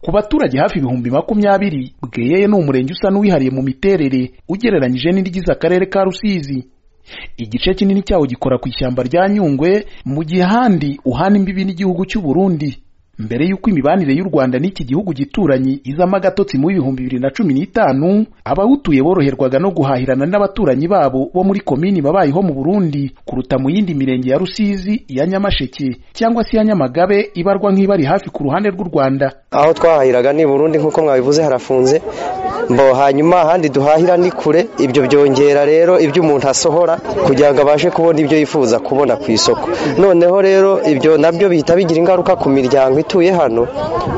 ku baturage hafi ibihumbi makumyabiri bweyeye ni umurenge usa n'uwihariye mu miterere ugereranyije n'irigize akarere ka rusizi igice kinini cyawo gikora ku ishyamba rya nyungwe mu gihe ahandi uhana imbibi n'igihugu cy'u Burundi mbere y'uko imibanire y'u Rwanda n'iki gihugu gituranyi izamo agatotsi mu bihumbi bibiri na cumi n'itanu abawutuye boroherwaga no guhahirana n'abaturanyi babo bo muri komini babayeho mu Burundi kuruta mu yindi mirenge ya Rusizi ya Nyamasheke cyangwa se ya Nyamagabe ibarwa nk'ibari hafi ku ruhande rw'u Rwanda aho twahahiraga ni Burundi nk'uko mwabivuze harafunze mbo hanyuma ahandi duhahira ni kure ibyo byongera rero ibyo umuntu asohora kugira ngo abashe kubona ibyo yifuza kubona ku isoko noneho rero ibyo nabyo bihita bigira ingaruka ku miryango ituye hano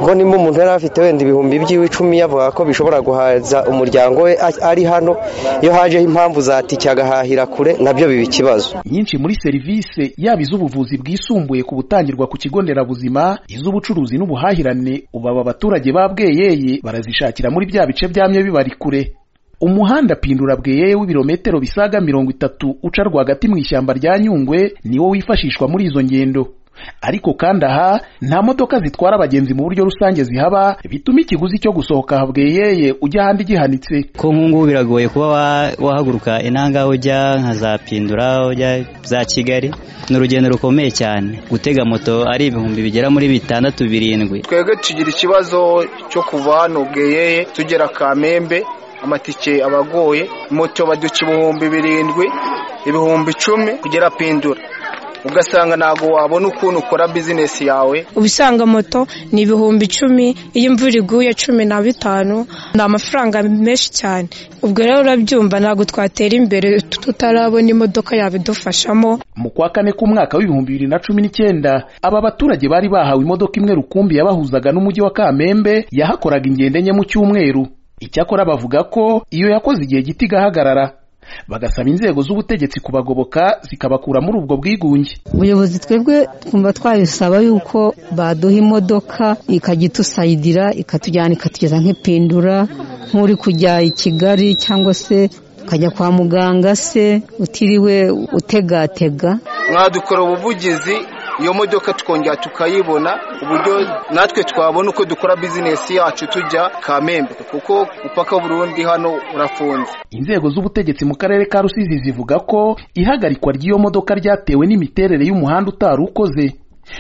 ngo nimba umuntu yari afite wenda ibihumbi by'iwe icumi yavuga ko bishobora guhaza umuryango we ari hano iyo hajeho impamvu zatike agahahira kure nabyo biba ikibazo nyinshi muri serivisi yaba iz'ubuvuzi bwisumbuye ku butangirwa ku kigo nderabuzima iz'ubucuruzi n'ubuhahirane ubu aba baturage ba bweyeye barazishakira muri bya bice byamye bibari kure umuhanda pindura bweyeye w'ibirometero bisaga mirongo itatu uca rwagati mu ishyamba rya nyungwe niwo wifashishwa muri izo ngendo ariko kandi aha nta modoka zitwara abagenzi mu buryo rusange zihaba bituma ikiguzi cyo gusohoka bweyeye ujya ahandi gihanitse ko nk'ubu biragoye kuba wahaguruka inanga ujya nka za pindura ujya za kigali ni urugendo rukomeye cyane gutega moto ari ibihumbi bigera muri bitandatu birindwi twebwe tugira ikibazo cyo kuva hano bweyeye tugera kamembe amatike abagoye moto baduca ibihumbi birindwi ibihumbi icumi kugera pindura ugasanga ntabwo wabona ukuntu ukora bizinesi yawe ubisanga moto ni ibihumbi icumi iyo imvura iguye cumi na bitanu ni amafaranga menshi cyane ubwo rero urabyumva ntabwo twatera imbere tutarabona imodoka yabidufashamo mu kwa kane k'umwaka w'ibihumbi bibiri na cumi n'icyenda aba baturage bari bahawe imodoka imwe rukumbi yabahuzaga n'umujyi wa kamembe yahakoraga ingendo enye mu cyumweru icyakora bavuga ko iyo yakoze igihe gito igahagarara bagasaba inzego z'ubutegetsi kubagoboka zikabakura muri ubwo bwigunge ubuyobozi twebwe twumva twabisaba yuko baduha imodoka ikajya itusayidira ikatujyana ikatugeza nk'ipindura nk'uri kujya i kigali cyangwa se ukajya kwa muganga se utiriwe utegatega mwadukora ubuvugizi iyo modoka tukongera tukayibona uburyo natwe twabona uko dukora bizinesi yacu tujya kamembe kuko upaka burundu hano urafunze inzego z'ubutegetsi mu karere ka rusizi zivuga ko ihagarikwa ry'iyo modoka ryatewe n'imiterere y'umuhanda utari ukoze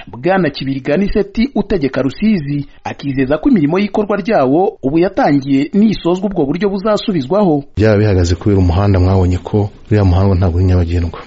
bwana kibiganiseti utegeka rusizi akizeza ko imirimo y'ikorwa ryawo ubu yatangiye n'isozwa ubwo buryo buzasubizwaho byaba bihagaze kubera umuhanda mwabonye ko uriya muhanda ntabwo uri nyabagendwa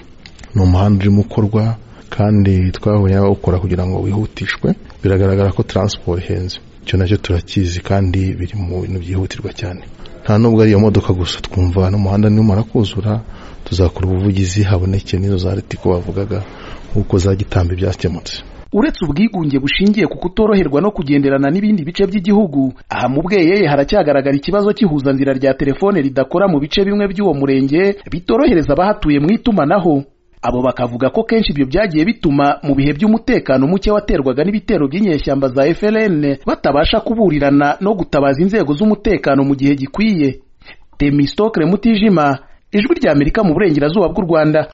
ni umuhanda urimo ukorwa kandi twabonye abawukora kugira ngo wihutishwe biragaragara ko taransiporo ihenze icyo nacyo turakizi kandi biri mu bintu byihutirwa cyane nta n'ubwo ari iyo modoka gusa twumva n'umuhanda n'umara kuzura tuzakora ubuvugizi haboneke n'izo za ritiko bavugaga nk'uko zagitamba ibyakemutse uretse ubwigunge bushingiye ku kutoroherwa no kugenderana n'ibindi bice by'igihugu aha mu bweyeye haracyagaragara ikibazo cy'ihuzanzira rya telefone ridakora mu bice bimwe by'uwo murenge bitorohereza abahatuye mu itumanaho abo bakavuga ko kenshi ibyo byagiye bituma mu bihe by'umutekano muke waterwaga n'ibitero by'inyeshyamba za FLN batabasha kuburirana no gutabaza inzego z'umutekano mu gihe gikwiye Temistokle Mutijima ijwi ry'Amerika mu burengerazuba bw'u Rwanda